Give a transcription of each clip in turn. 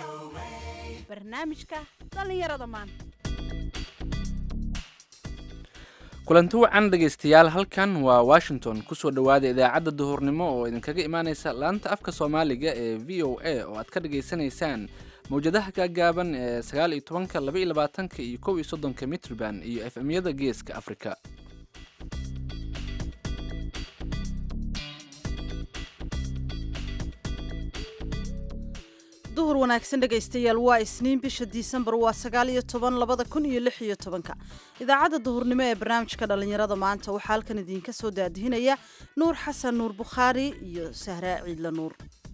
barnaamijka dhallinyarada maanta kulanti wacan dhegaystayaal halkan waa washington kusoo dhowaada idaacadda duhurnimo oo idinkaga imaaneysa laanta afka soomaaliga ee v o a oo aad ka dhagaysanaysaan mawjadaha gaagaaban ee sagaal iyo tobanka laba iyo labaatanka iyo kow iyo soddonka mitrban iyo f m-yada geeska afrika duhur wanaagsan dhegaystayaal waa isniin bisha disembar waa sagaal iyo toban labada kun iyo lix iyo tobanka idaacadda duhurnimo ee barnaamijka dhallinyarada maanta waxaa halkan idiinka soo daadihinaya nuur xasan nuur bukhaari iyo sahraa ciidla nuur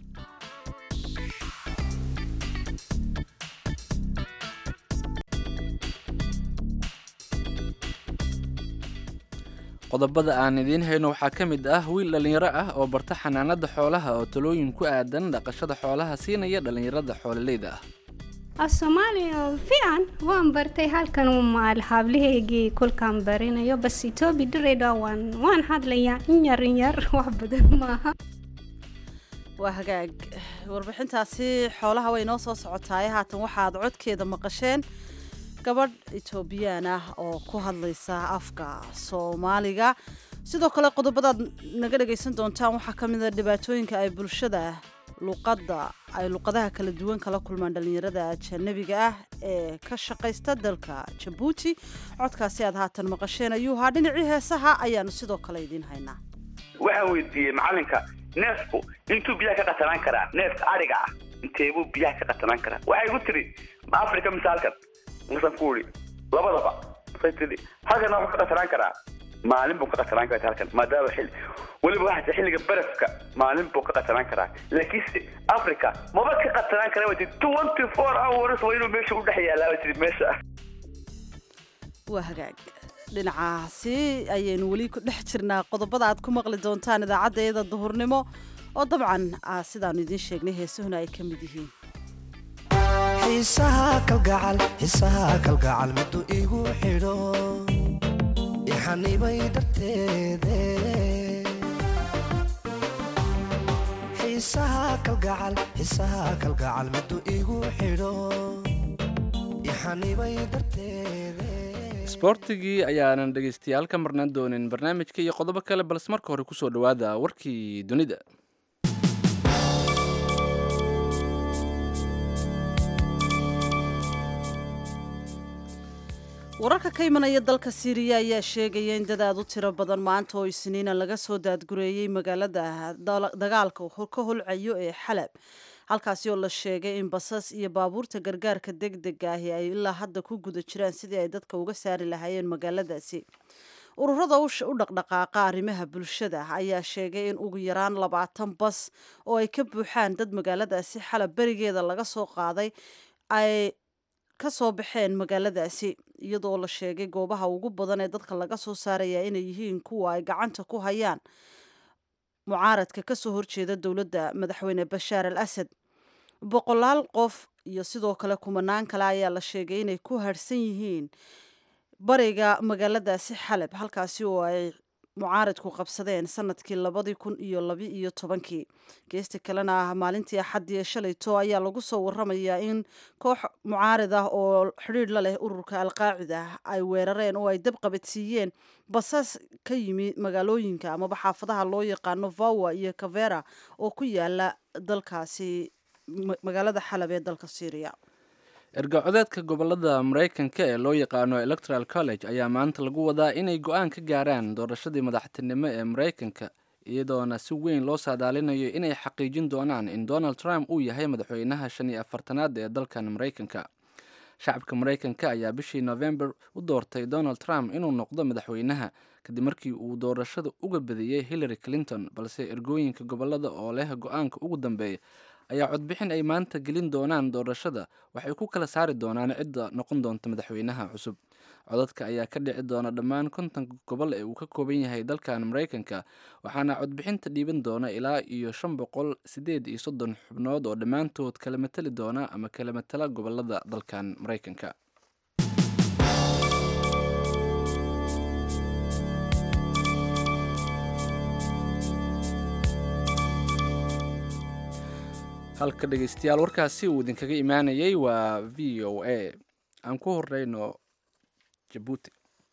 qodobada aan idiin hayno waxaa ka mid ah wiil dhallinyaro ah oo barta xanaanada xoolaha oo talooyin ku aadan dhaqashada xoolaha siinaya dhallinyarada xoololeyda ah af soomaaliya fiican waan bartay halkan maal haablahaygii kolkaan barinayo bas etoobi dhireydha waan waan hadlayaa in yar in yar wax badan maaha waa hagaag warbixintaasi xoolaha way noo soo socotaaye haatan waxaad codkeeda maqasheen gabadh etoobiyaan ah oo ku hadlaysa afka soomaaliga sidoo kale qodobadaad naga dhagaysan doontaan waxaa ka mid a dhibaatooyinka ay bulshada luqadda ay luqadaha kala duwan kala kulmaan dhallinyarada ajanabiga ah ee ka shaqaysta dalka jabuuti codkaasi aad haatan maqasheen ayuu haa dhinacii heesaha ayaanu sidoo kale idiin haynaa waxaan weydiiyey macalinka neefku intuu biyaha ka qatanaan karaa neefka ariga ah inteebuu biyaha ka qatanaan karaa waxay igu tiri ma africa misaalkan markaan ku uri labadaba masay tiri halkana wuxuu ka qatanaan karaa maalin buu ka qatanaan karaa halkan maadaama xilli weliba waxaa xilliga barafka maalin buu ka qatanaan karaa laakiinse africa maba ka qatanaan kara wa tii twenty four hours waa inuu meesha u dhex yaalaa wa tii meesha waa hagaag dhinacaasi ayaynu weli ku dhex jirnaa qodobada aad ku maqli doontaan idaacaddeeda duhurnimo oo dabcan sidaanu idiin sheegnay heesahuna ay ka mid yihiin xiisaha kalgacal xiisaha kalgacal miduu igu xidho ixanibay darteede xiisaha kalgacal xiisaha kalgacal miduu igu xidho ixanibay darteede isboortigii ayaanan dhegaystayaal ka marnaan doonin barnaamijka iyo qodobo kale balse marka hore kusoo dhowaada warkii dunida wararka ka imanaya dalka siiriya ayaa sheegaya in dad aad u tiro badan maanta oo isniina laga soo daadgureeyey magaalada dagaalka ka holcayo ee xalab halkaasi oo la sheegay in basas iyo baabuurta gargaarka deg dega ahi ay ilaa hadda ku guda jiraan sidii ay dadka uga saari lahaayeen magaaladaasi ururada u dhaqdhaqaaqa arrimaha bulshada ayaa sheegay in ugu yaraan labaatan bas oo ay ka buuxaan dad magaaladaasi xalab berigeeda laga soo qaaday ay ka soo baxeen magaaladaasi iyadoo la sheegay goobaha ugu badan ee dadka laga soo saaraya inay yihiin kuwa ay gacanta ku hayaan mucaaradka kasoo horjeeda dowladda madaxweyne bashaar al asad boqolaal qof iyo sidoo kale kumanaan kale ayaa la sheegay inay ku harhsan yihiin bariga magaaladaasi xalab halkaasi oo ay mucaaradku qabsadeen sanadkii labadii kun iyo labi iyo tobankii geesta kalena ah maalintii axaddii ee shalayto ayaa lagu soo waramayaa in koox mucaarid ah oo xidhiidh la leh ururka alqaacida ay weerareen oo ay dab qabadsiiyeen basas ka yimi magaalooyinka amaba xaafadaha loo yaqaano vawa iyo kavera oo ku yaala dalkaasi magaalada xalab ee dalka syriya ergacodeedka gobolada maraykanka ee loo yaqaano electoral college ayaa maanta lagu wadaa inay go-aan ka gaaraan doorashadii madaxtinimo ee maraykanka iyadoona si weyn loo saadaalinayo inay xaqiijin doonaan in donald trump uu yahay madaxweynaha shan iyo afartanaad ee dalkan maraykanka shacabka maraykanka ayaa bishii november u doortay donald trump inuu noqdo madaxweynaha kadib markii uu doorashada uga badiyey hillary clinton balse ergooyinka gobolada oo leh go-aanka ugu dambeeya ayaa codbixin ay maanta gelin doonaan doorashada waxay ku kala saari doonaan cidda noqon doonta madaxweynaha cusub codadka ayaa ka dhici doona dhammaan kontonka gobol ee uu ka kooban yahay dalkan maraykanka waxaana codbixinta dhiiban doona ilaa iyo shan boqol sideed iyo soddon xubnood oo dhammaantood kala matali doona ama kala matala gobolada dalkan maraykanka halka dhegeystayaal warkaasi uu idinkaga imaanayay waa v o a aan ku horeyno jabuuti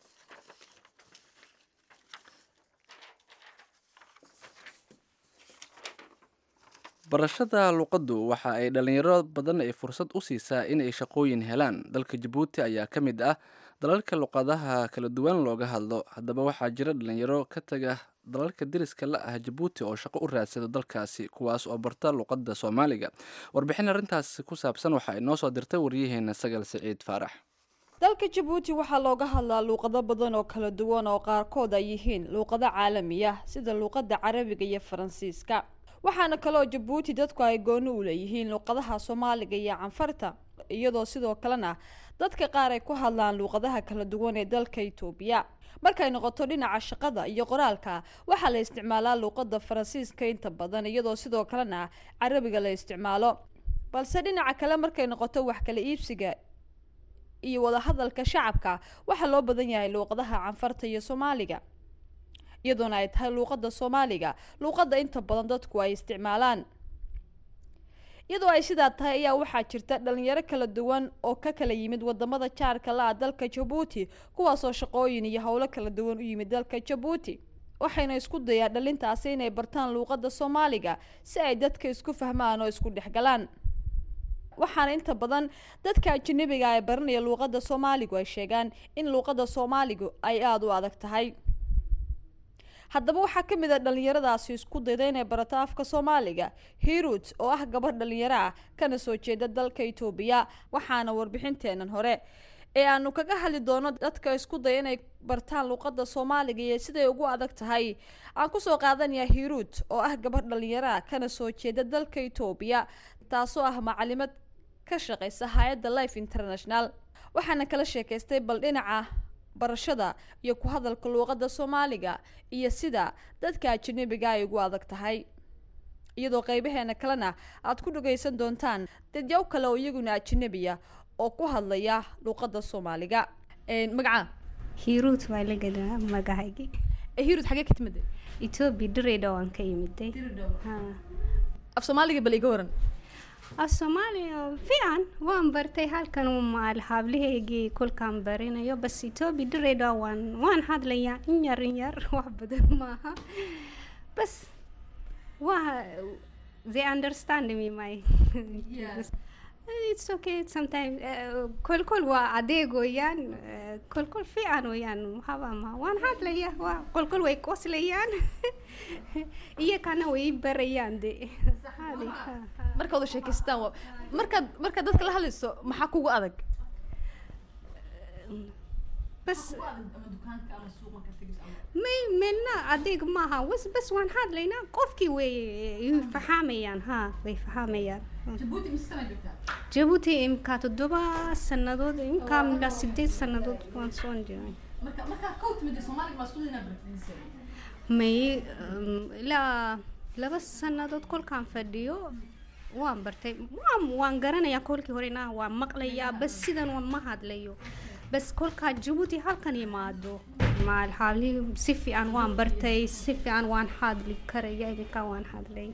barashada luqaddu waxa ay dhalinyaro badan ay fursad u siisaa in ay shaqooyin helaan dalka jabuuti ayaa ka mid ah dalalka luqadaha kala duwan looga hadlo haddaba waxaa jira dhalinyaro ka taga dalalka deriska la ah jabuuti oo shaqo u raadsada dalkaasi kuwaas oo barta luqadda soomaaliga warbixin arrintaas ku saabsan waxa ay noo soo dirtay waryaheena sagal siciid faarax dalka jabuuti waxaa looga hadlaa luuqado badan oo kala duwan oo qaarkood ay yihiin luuqado caalami ah sida luuqada carabiga iyo faransiiska waxaana kaloo jabuuti dadku ay gooni u leeyihiin luuqadaha soomaaliga iyo canfarta iyadoo sidoo kalena dadka qaar ay ku hadlaan luuqadaha kala duwan ee dalka itoobiya markay noqoto dhinaca shaqada iyo qoraalka waxaa la isticmaalaa luuqada faransiiska inta badan iyadoo sidoo kalena carabiga la isticmaalo balse dhinaca kale markay noqoto wax kala iibsiga iyo wadahadalka shacabka waxaa loo badan yahay luuqadaha canfarta iyo soomaaliga iyadoona ay tahay luuqada soomaaliga luuqada inta badan dadku ay isticmaalaan iyadoo ay sidaa tahay ayaa waxaa jirta dhalinyaro kala duwan oo ka kala yimid wadamada jaarka la-a dalka jabuuti kuwaasoo shaqooyin iyo howlo kala duwan u yimid dalka jabuuti waxayna isku dayaan dhalintaasi inay bartaan luuqada soomaaliga si ay dadka isku fahmaan oo isku dhexgalaan waxaana inta badan dadka ajanabiga ee baranaya luuqada soomaaligu ay sheegaan in luuqada soomaaligu ay aada u adag tahay haddaba waxaa ka mid a dhalinyaradaasi isku dayda inay barato afka soomaaliga hirut oo ah gabadh dhalinyaro ah kana soo jeeda dalka itoobiya waxaana warbixinteenan hore ee aanu kaga hadli doono dadka isku daya inay bartaan luuqada soomaaliga iyo siday ugu adag tahay aan kusoo qaadanayaa hirut oo ah gabadh dhalinyaro ah kana soo jeeda dalka itoobiya taasoo ah macalimad ka shaqeysa hay-adda life international waxaana kala sheekaystay bal dhinaca barashada iyo ku hadalka luuqada soomaaliga iyo sida dadka ajanabiga ay ugu adag tahay iyadoo qeybaheena kalena aada ku dhageysan doontaan dadyaw kale oo iyaguna ajanabiya oo ku hadlaya luuqada soomaaliga magaca hiruut waa la gadaa magacaygi hirut xagee ka timid etoobiya direydha waan ka imiday Ha. af soomaaliga bal iga waran af soomaaliya fiican waan bartay halkan maal hablahaygii kolkaan barinayo bas etoobiya direydha waan waan hadlayaa in yar in yar wax badan maaha bas waa they understand me my it's okay sometimes uh, kolkol waa adeeg weeyaan uh, kolkol fiican weeyaan waxaba ma waan hadlaya waa kolkol way qoslayaan iyakana way i barayaan de Hadi, ha, ha. marka wada sheekaystaan waa markaad markaad dadka la hadlayso maxaa kugu adag bas may meelna adeeg maaha was bas waan hadlaynaa qofkii way way fahamayaan ha way fahamayaan jabuuti imkaa toddoba sannadood imkaa ilaa sideed sannadood waan soo jiray may um, ilaa laba sannadood kolkaan fadhiyo waan bartay waan waan garanayaa kolkii horena waan maqlayaa bas sidan waan ma hadlayo bas kolkaa jabuuti halkan imaado maal habli si fiican waan bartay si fiican waan hadli karaya iminka waan hadlay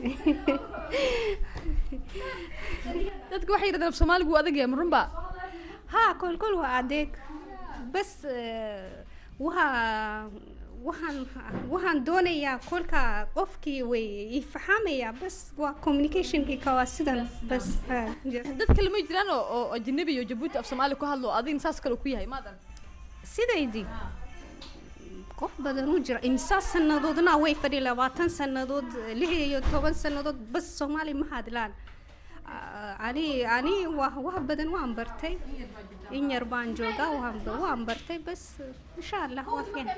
dadka waxay yidhahdeen af soomaaligu wuu adag yahay ma runba ha kolkol waa adeeg bas eh, waa waxaan waxaan doonayaa kolka qofkii way i fahamaya bas waa communicationkii ka waa sidan bas ha, ja. dad kale ma jiraan oo oo ajanabi iyo jabuuti af soomaali ku hadlo adigna saas kale ku yahay maadan sidaydii qof badan u jira imsaa sannadoodna way fadhi labaatan sannadood lix iyo toban sannadood bas soomaali ma hadlaan Ah, ani ani wa wax badan waan bartay in yar baan joogaa waan ba- waan bartay bas insha allah waa fiican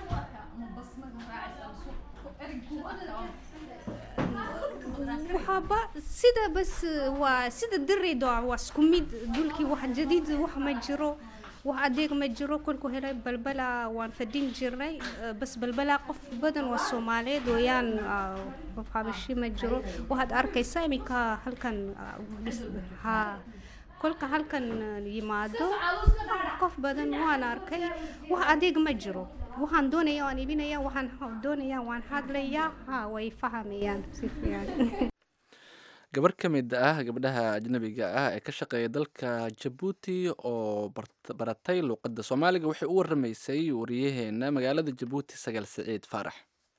waxaaba sida bas waa sida diraydo waa isku mid dulkii wax jadiid wax ma jiro wax adeeg ma jiro kolku helay balbala waan fadhin jirnay eh, bas balbala qof badan waa soomaaliyeed weeyaan ah, qof habashi ma jiro waxaad arkaysaa iminka halkan ah, dhis- ha kolka halkan ah, yimaado qof badan waan arkay wax adeeg ma jiro waxaan doonaya waan ibinaya waxaan doonaya waan hadlaya ha way fahamayaan si fiican gabar ka mid ah gabdhaha ajnabiga ah ee ka shaqeeya dalka jabuuti oo baratay luuqadda soomaaliga waxay u waramaysay wariyaheena magaalada jabuuti sagaal siciid faarax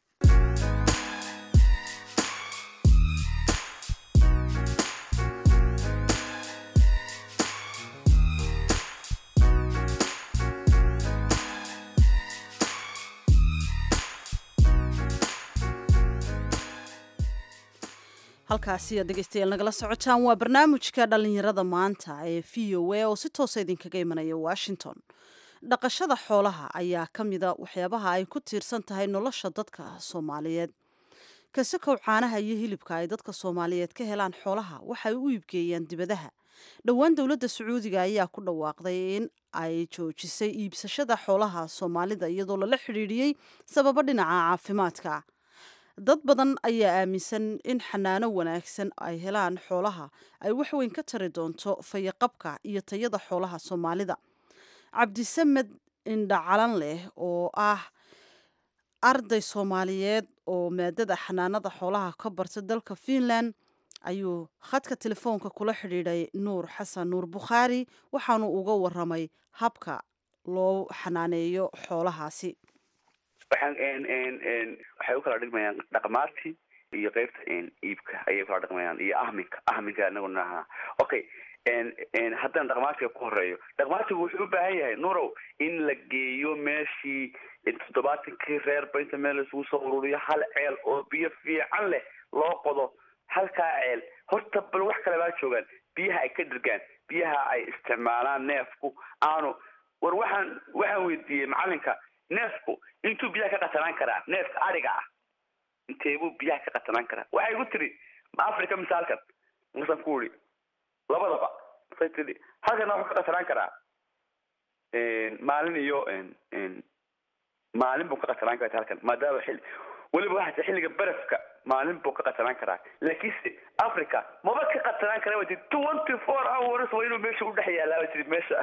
halkaasi aad dhegeystayaal nagala socotaan waa barnaamijka dhallinyarada maanta ee v o a oo si toosa idinkaga imanaya washington dhaqashada xoolaha ayaa ka mida waxyaabaha ay ku tiirsan tahay nolosha dadka soomaaliyeed kasakow caanaha iyo hilibka ay dadka soomaaliyeed ka helaan xoolaha waxay u iibgeeyaan dibadaha dhowaan dowladda sacuudiga ayaa ku dhawaaqday in ay joojisay iibsashada xoolaha soomaalida iyadoo lala xidhiidhiyey sababo dhinaca caafimaadka dad badan ayaa aaminsan in xanaano wanaagsan ay helaan xoolaha ay waxweyn ka tari doonto fayaqabka iyo tayada xoolaha soomaalida cabdisamed indhacalan leh oo ah arday soomaaliyeed oo maadada xanaanada xoolaha ka barta dalka finland ayuu khadka telefoonka kula xidhiidhay nuur xasan nuur bukhaari waxaanu uga waramay habka loo xanaaneeyo xoolahaasi waxaan waxay u kala dhigmayaan dhaqmaartii iyo qeybta iibka ayay ukala dhaqmayaan iyo ahminka ahminka inaguna ahaa okay haddaan dhaqmaartiga ku horeeyo dhaqmaartigu wuxuu u baahan yahay nurow in la geeyo meeshii toddobaatankii reerba inta meel laisugu soo ururiyo hal ceel oo biyo fiican leh loo qodo halkaa ceel horta bal wax kale baa joogaan biyaha ay ka dhirgaan biyaha ay isticmaalaan neefku aanu war waxaan waxaan weydiiyey macalinka neefku intuu biyaha ka qatanaan karaa neefka ariga ah inteebuu biyaha ka qatanaan karaa waxay igu tiri ma africa mise halkan marsan ku uri labadaba masay tiri halkana wuxuu ka qatanaan karaa maalin iyo maalin buu ka qatanaan karaa halkan maadaama xilli weliba waxaa xilliga barafka maalin buu ka qatanaan karaa laakiinse africa maba ka qatanaan kara wa tii twenty four hours waa inuu meesha udhex yaalaa wa tiri meesha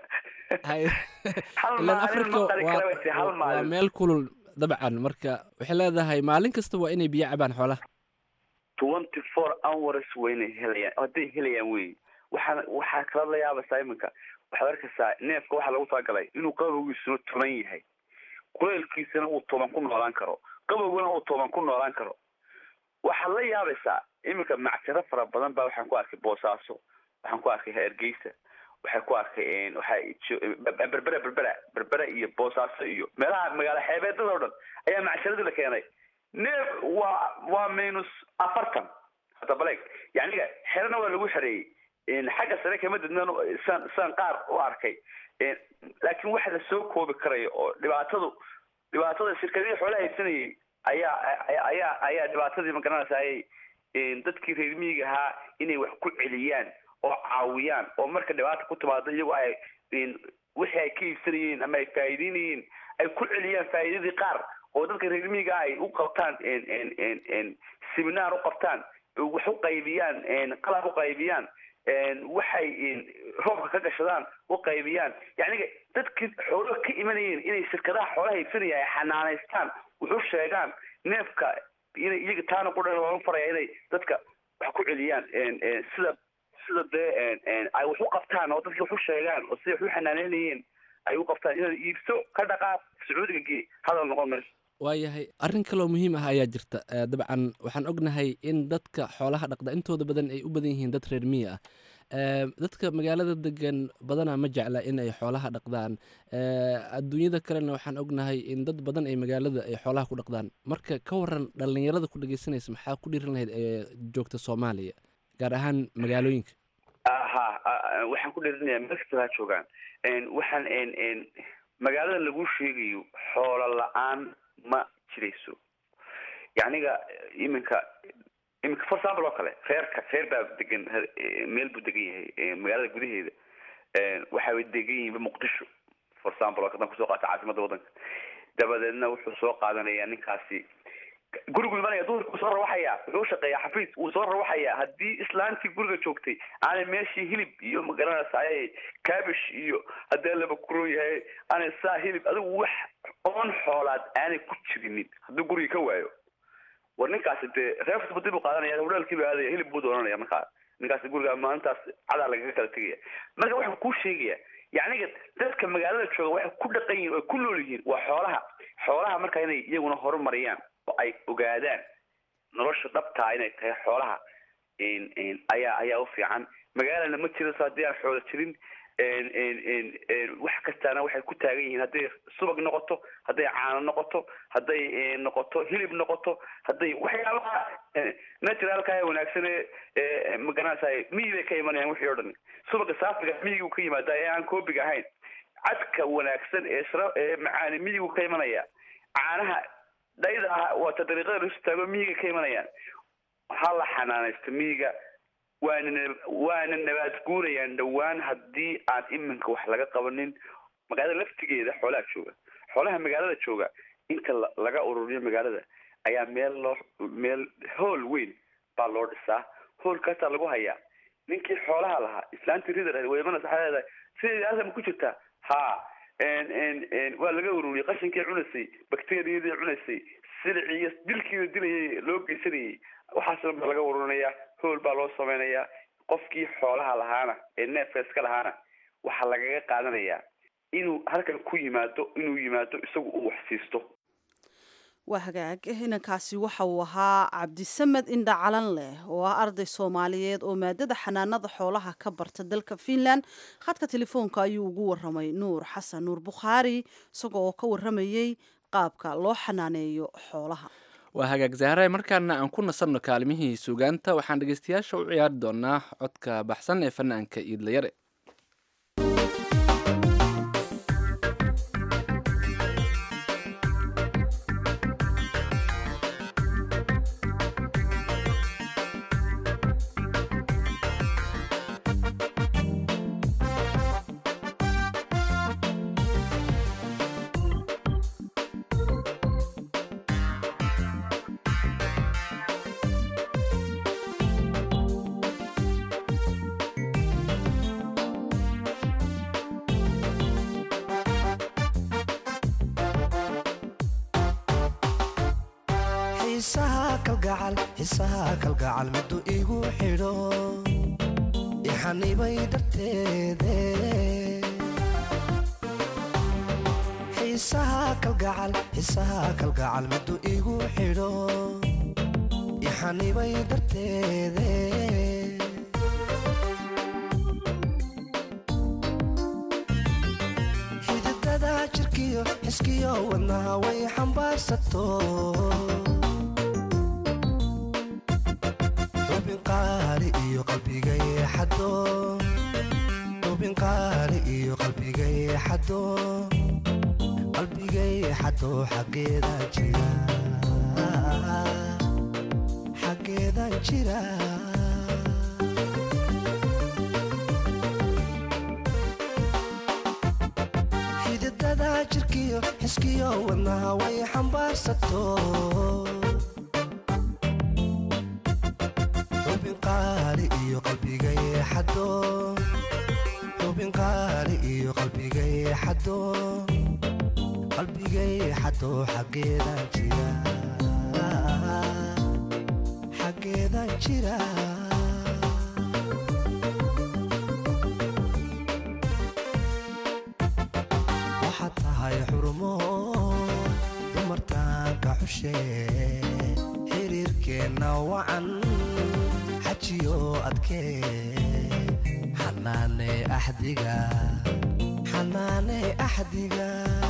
hal ilan maalin africa ma qari kara wa tiri hal waa maalin meel kulul dabcan marka waxay leedahay maalin kasta waa inay biyo cabaan xoolaha twenty four hours waa inay helayaan hadday helayaan wey waxaa waxaa kala la yaabaysaa iminka waxaad arkaysaa neefka waxaa lagu talagalay inuu qabowgiisuna toban yahay kuleelkiisana uu toban ku noolaan karo qabowguna uu toban ku noolaan karo waxaad la yaabaysaa iminka mactiro fara badan baa waxaan ku arkay boosaaso waxaan ku arkay hargeysa waxay ku arkay waxaa jo- berbera berbera berbera iyo boosaaso iyo meelaha magaalo xeebeedada o dhan ayaa macsharadii la keenay neef waa waa minus afartan hadda baleeg yaniga xerana waa lagu xereeyey xagga sare kama dadnan san san qaar u arkay laakiin waxa la soo koobi karayo oo dhibaatadu dhibaatada shirkadihii xoolaha haysanayay ayaa ayaa ayaa dhibaatadii magaranaysa ayay dadkii reer miyiga ahaa inay wax ku celiyaan oo caawiyaan oo marka dhibaata ku timaado iyagu ay wixii ay ka iibsanayeen ama ay faa'iideynayeen ay ku celiyaan faa'iidadii qaar oo dadka reer miyiga ay u qabtaan seminar u qabtaan wax u qaybiyaan qalab u qaybiyaan waxay roobka ka gashadaan u qaybiyaan yacniga dadkii xoolaha ka imanayeen inay shirkadaha xoolaha iibsanaya ay xanaanaystaan wax u sheegaan neefka inay iyaga taana ku dhan looga faraya inay dadka wax ku celiyaan sida sida dee ay wax u qabtaan oo dadki wax u sheegaan oo siday wax u xanaaneynayeen ay u qabtaan inaad iibso ka dhaqaaq sacuudiga gee hadal noqon mayso waayahay arrin kaloo muhiim ah ayaa jirta Eh, dabcan waxaan ognahay in dadka xoolaha dhaqda intooda badan ay u badan yihiin dad reer miyi ah Eh, dadka magaalada degan badanaa ma jecla in ay xoolaha dhaqdaan Eh, adduunyada kalena waxaan ognahay in dad badan ay magaalada ay xoolaha ku dhaqdaan marka ka waran dhallinyarada ku dhegeysanaysa maxaa ku dhiiran lahayd ee joogta soomaaliya gaar ahaan magaalooyinka aha a- waxaan ku dhiirinayaa meel kasta ha joogaan waxaan magaalada lagu sheegayo xoolo la-aan ma jirayso yacniga iminka iminka for example oo kale reerka reer baa degan eh, meel buu degan yahay eh, magaalada gudaheeda waxay degan yihiin muqdisho for example oo hadan kusoo qaata caasimada waddanka dabadeedna wuxuu soo qaadanayaa ninkaasi gurigu imanaya duhurka wuu soo rawaxaya wuxuu shaqeeyaa xafiis wuu soo rawaxaya haddii islaantii guriga joogtay aanay meeshii hilib iyo magaranaysa ayay cabish iyo haddii laba kuron yahay aanay saa hilib adigu wax oon xoolaad aanay ku jirinin hadduu guriga ka waayo war ninkaasi dee reefsba dib u qaadanaya hudhaalkii baa aadaya hilib buu doonanaya markaa ninkaasi guriga maalintaas cadaa lagaga kala tegaya marka waxaan kuu sheegaya yacniga dadka magaalada jooga waxay ku dhaqan yihin oo ku nool yihiin waa xoolaha xoolaha marka inay iyaguna horumariyaan oo ay ogaadaan nolosha dhabtaa inay tahay xoolaha ayaa ayaa u fiican magaalana ma jiro haddii aan xoola jirin wax kastaana waxay ku taagan yihiin hadday subag noqoto hadday caano noqoto hadday noqoto hilib noqoto hadday waxyaabaha naturalka ee wanaagsan ee magaranaysaay miyi bay ka imanayaan wixii o dhan subaga saafiga miyigu ka yimaada ee aan koobiga ahayn cadka wanaagsan ee shra ee macaani miyigu ka imanaya caanaha dhayda ah waata dariiqada lasu taago miyiga ka imanayaan ha la xanaanaysto miyiga waana waana nabaad guurayaan dhowaan haddii aan iminka wax laga qabanin magaalada laftigeeda xoolaha jooga xoolaha magaalada jooga inta laga ururiyo magaalada ayaa meel loo meel hool weyn baa loo dhisaa hoolkaasaa lagu hayaa ninkii xoolaha lahaa islaantii ridar weymana waxaa leedahay sideedii halkan ma ku jirtaa ha waa laga ururiyey qashinkii cunaysay bacteriyadii cunaysay silicii iyo dilkiina dilayay loo geysanayay waxaas dhan baa laga ururinaya hool baa loo samaynayaa qofkii xoolaha lahaana ee neefka iska lahaana waxaa lagaga qaadanayaa inuu halkan ku yimaado inuu yimaado isagu uu wax siisto waa hagaag inankaasi waxa uu ahaa cabdisamed indha calan leh oo ah arday soomaaliyeed oo maadada xanaanada xoolaha ka barta dalka finland khadka telefoonka ayuu ugu waramay nuur xasan nuur bukhaari isaga oo ka waramayey qaabka loo xanaaneeyo xoolaha waa hagaag zahray markaana aan ku nasanno kaalimihii suugaanta waxaan dhegeystayaasha u ciyaari doonaa codka baxsan ee fanaanka iidlayare xiisaha kalgacal xiisaha kalgacal middu igu xidho ixanibay darteede xiisaha kalgacal xiisaha kalgacal middu igu xidho ixanibay darteede xididada jirkiyo xiskiyo wadnaha way xambaarsato xubin qaali iyo qalbigay xado xubin qaali iyo qalbigay xado qalbigay xado xaggeeda jira xaggeedan jira xididada jirkiyo xiskiyo wadnaha way xambaarsato xubin qaali iyo qalbigay xado xubin qaali iyo qalbigay xado qalbigay xado xaggeedan jira xaggeedan jira waxaad tahay xurumo dumartaanka xushe xiriirkeenna wacan xajiyo adkee xanaane axdiga xanaane axdiga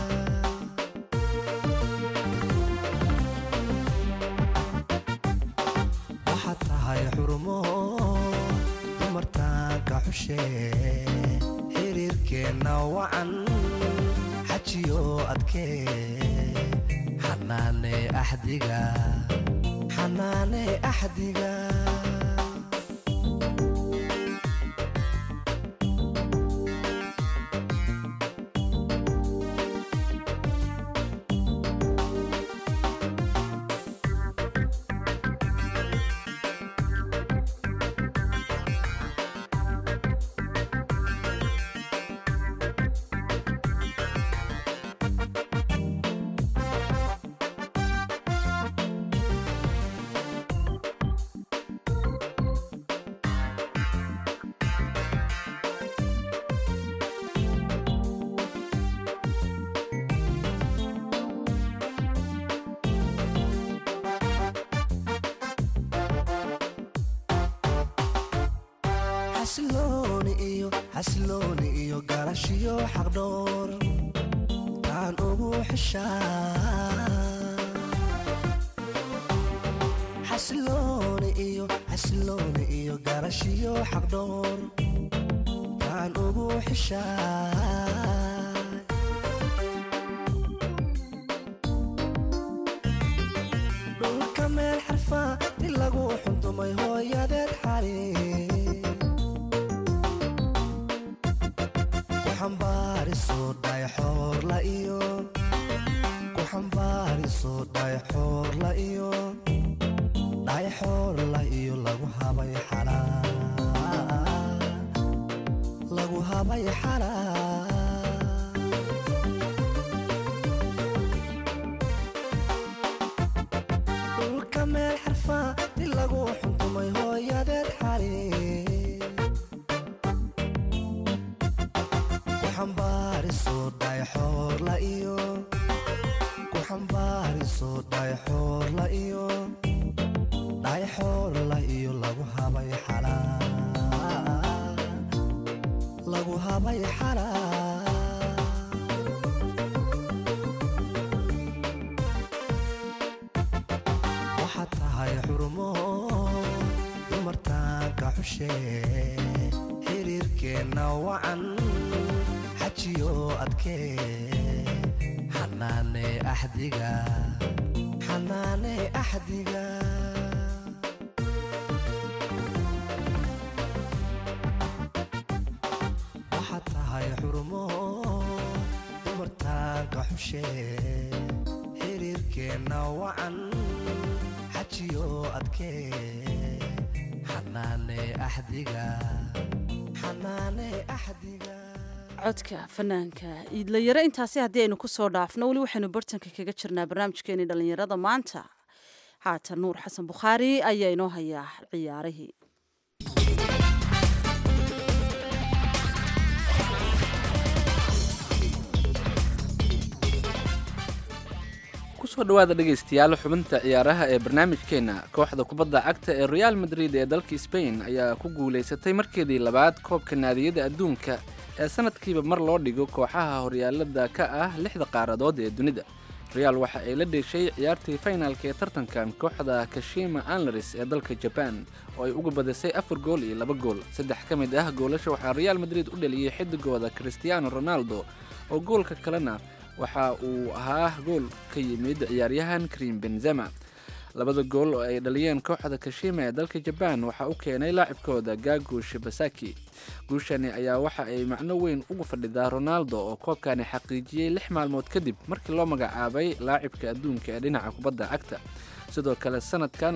waxaad tahay xurumo dumartaanka xushe xiriirkeenna wacan xajiyo adkee xanaane axdiga xanaane axdiga xasilooni iyo xasilooni iyo garashiyo xaqdhoor taan ugu xishaa xasilooni iyo xasilooni iyo garashiyo xaqdhoor taan ugu xishaa dhulka meel xarfaa di lagu xuntumay hooyadeed xali ku xambaariso dhayxoorla iyo ku xambaariso dhayxoorla iyo dhayxoorla iyo lagu habay xalaa lagu habay xalaa dhulka meel xarfaa di lagu xuntumay hooyadeed xali ku xambaariso dhayxoorla iyo ku xambaariso dhayxoorla iyo dhayxoorla iyo lagu habay xalaa lagu habay xalaa waxaad tahay xurumo dumartaanka xushee xiriirkeenna wacan xajiyo adkee xanaane axdiga xanaane axdiga waxaad tahay xurumo dumartaanka xushee xiriirkeenna wacan xajiyo adkee xanaane axdiga xanaane axdiga codka fanaanka iidlayare intaasi haddii aynu ku soo dhaafno weli waxaynu bartanka kaga jirnaa barnaamijkeenii dhallinyarada maanta haatan nuur xasan bukhaari ayaa inoo hayaa ciyaarihii kusoo dhawaada dhegaystayaal xubinta ciyaaraha ee barnaamijkeenna kooxda kubadda cagta ee real madrid ee dalka sbain ayaa ku guulaysatay markeedii labaad koobka naadiyada adduunka ee sanadkiiba mar loo dhigo kooxaha horyaalada ka ah lixda qaaradood ee dunida real waxa ay la dheeshay ciyaartii faynaalka ee tartankan kooxda kashima anlaris ee dalka jaban oo ay uga badisay afar gool iyo laba gool saddex ka mid ah goolasha waxaa real madrid u dhaliyey xidigooda cristiano ronaldo oo goolka kalena waxa uu ahaa gool ka yimid ciyaaryahan karim benzema labada gool oo ay dhaliyeen kooxda kashima ee dalka jabaan waxaa u keenay laacibkooda gagu shibasaki guushani ayaa waxa ay macno weyn ugu fadhidaa ronaldo oo koobkani xaqiijiyey lix maalmood kadib markii loo magacaabay laacibka adduunka ee dhinaca kubadda cagta sidoo kale sanadkan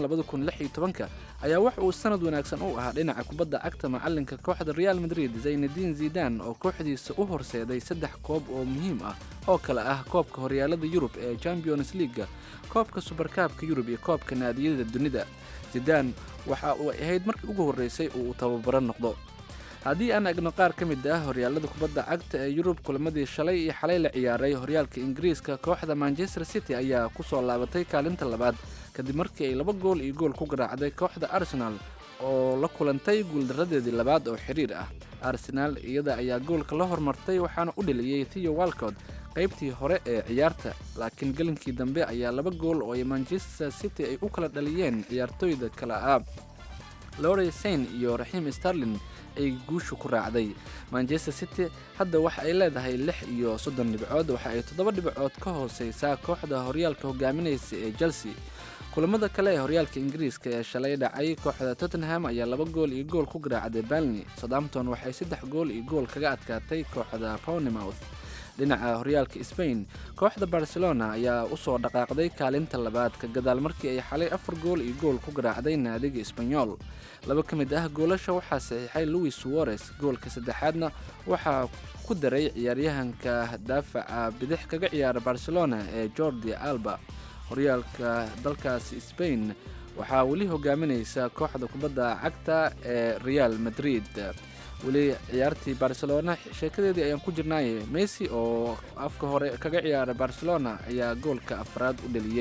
ka ayaa wax uu sanad wanaagsan u ahaa dhinaca kubadda cagta macalinka kooxda real madrid zaynadiin zidan oo kooxdiisa u horseeday saddex koob oo muhiim ah oo kale ah koobka horyaalada yurub ee champions leaga koobka subarkaabka yurub iyo koobka naadiyada dunida zidan waxa uu ahayd markii ugu horreysay uu tababaro noqdo haddii aan egno qaar ka mid ah horyaalada kubadda cagta ee yurub kulamadii shalay iyo xalay la ciyaaray horyaalka ingiriiska kooxda manchester city ayaa ku soo laabatay kaalinta labaad kadib markii ay laba gool iyo gool ku garaacday kooxda arsenal oo la kulantay guuldaradeedii labaad oo xiriir ah arsenaal iyada ayaa goolka la hormartay waxaana u dheliyey theo walcott qaybtii hore ee ciyaarta laakiin gelinkii dambe ayaa laba gool oo ay manchester city ay u kala dhaliyeen ciyaartooyda kale ah lore sain iyo raxiim starlin ay guushu ku raacday manchester city hadda waxa ay leedahay lix iyo soddon dhibcood waxa ay toddoba dhibcood ka hooseysaa kooxda horyaalka hogaaminaysa ee chelsea kulamada kale ee horyaalka ingiriiska ee shalay dhacay kooxda tottenham ayaa laba gool iyo gool ku garaacday balni southampton waxay saddex gool iyo gool kaga adkaatay kooxda pownimouth dhinaca horyaalka spain kooxda barcelona ayaa usoo dhaqaaqday kaalinta labaad ka gadaal markii ay xalay afar gool iyo gool ku garaacday naadiga esbanyol laba ka mid ah goolasha waxaa saxiixay louis suarez goolka saddexaadna waxaa ku daray ciyaaryahanka daafaca bidix kaga ciyaara barcelona ee jordi alba horyaalka dalkaasi spain waxaa weli hogaaminaysa kooxda kubadda cagta ee real madrid weli ciyaartii barcelona sheekadeedii ayaan ku jirnaaye messi oo afka hore kaga ciyaara barcelona ayaa goolka afraad u dheliyey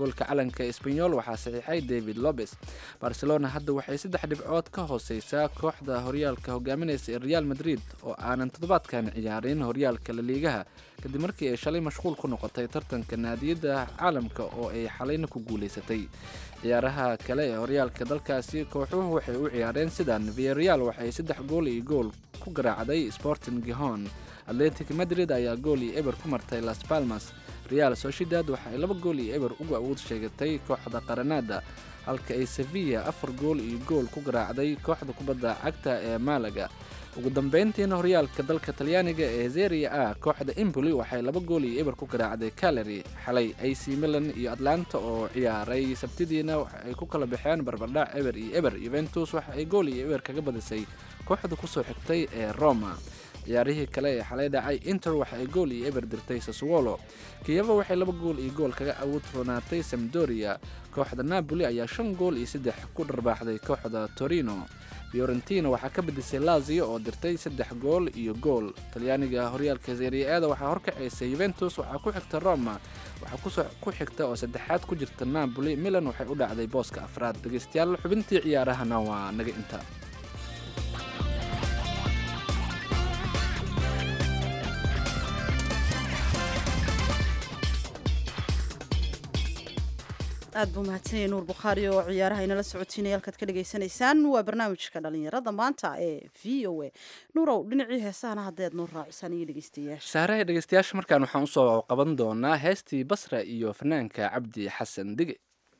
goolka calanka esbanyol waxaa saxiixay david lobes barcelona hadda waxay saddex dhibcood ka hooseysaa kooxda horyaalka hogaaminaysa ee real madrid oo aanan toddobaadkan ciyaarin horyaalka laliigaha kadib markii ay shalay mashquul ku noqotay tartanka naadiyadda caalamka oo ay xalayna ku guulaysatay ciyaaraha kale ee horyaalka dalkaasi kooxuhu waxay u ciyaareen sidan viareal waxay saddex gool iyo gool ku garaacday sporting gihon atletic madrid ayaa gool iyo eber ku martay las palmas real sociedad waxa ay laba gool iyo eber uga awood sheegatay kooxda qaranada halka ay sevilla afar gool iyo gool ku garaacday kooxda kubadda cagta ee malaga ugu dambeyntiina horyaalka dalka talyaaniga ee zeria a kooxda emboli waxay laba gool iyo eber ku garaacday caleri xalay ac milan iyo atlanta oo ciyaaray sabtidiina waxa ay ku kala baxeen barbardhac eber iyo eber yuventus waxa ay gool iyo eber kaga badisay kooxda kusoo xigtay ee roma ciyaarihii kale ee xalay dhacay inter waxa ay gool iyo eber dirtay saswolo kiyeva waxay laba gool iyo gool kaga awood roonaatay samdoria kooxda napoli ayaa shan gool iyo saddex ku dharbaaxday kooxda torino fiorentina waxaa ka badisay lazio oo dirtay saddex gool iyo gool talyaaniga horyaalka seriaada waxaa horkacaysay yuventus waxaa ku xigta roma waxaa ku xigta oo saddexaad ku jirta napoli milan waxay u dhacday booska afraad dhegeystayaal xubintii ciyaarahana waa naga inta aad buu mahadsanyay nuur bukhaari oo ciyaaraha inala socotiinaya halkaad ka dhagaysanaysaan waa barnaamijka dhalinyarada maanta ee v o a nuurow dhinacii heesahana haddeed noo raacisaan iyo dhegeystayaasha saaraha dhegeystayaasha markaan waxaan usoo qaban doonaa heestii basra iyo fanaanka cabdi xasan dige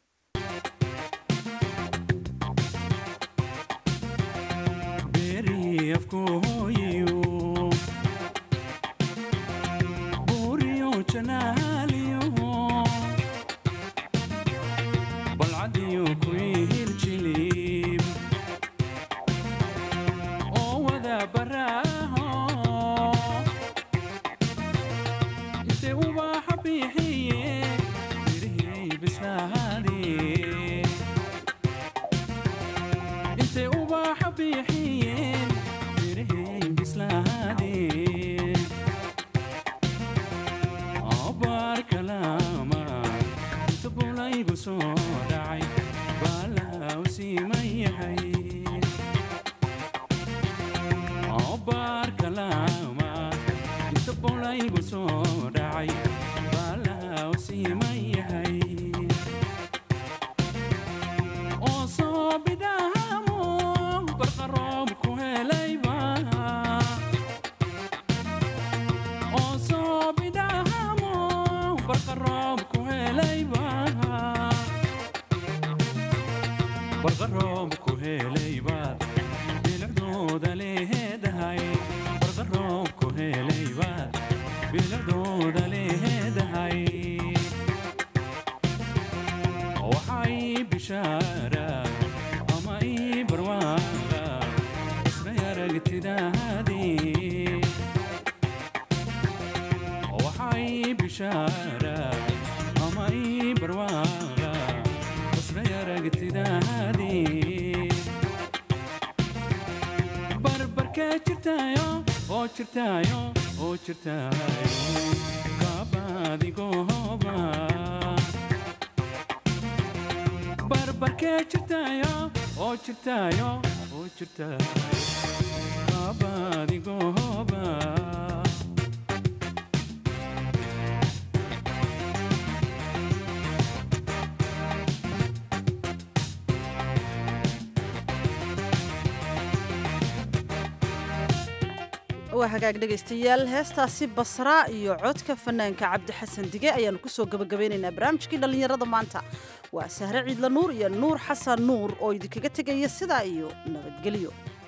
waa hagaag dhegaystayaal heestaasi basraa iyo codka fanaanka cabdi xasan dige ayaanu kusoo gabagabeynaynaa barnaamijkii dhallinyarada maanta waa sahre ciidla nuur iyo nuur xasan nuur oo idinkaga tegaya sidaa iyo nabadgelyo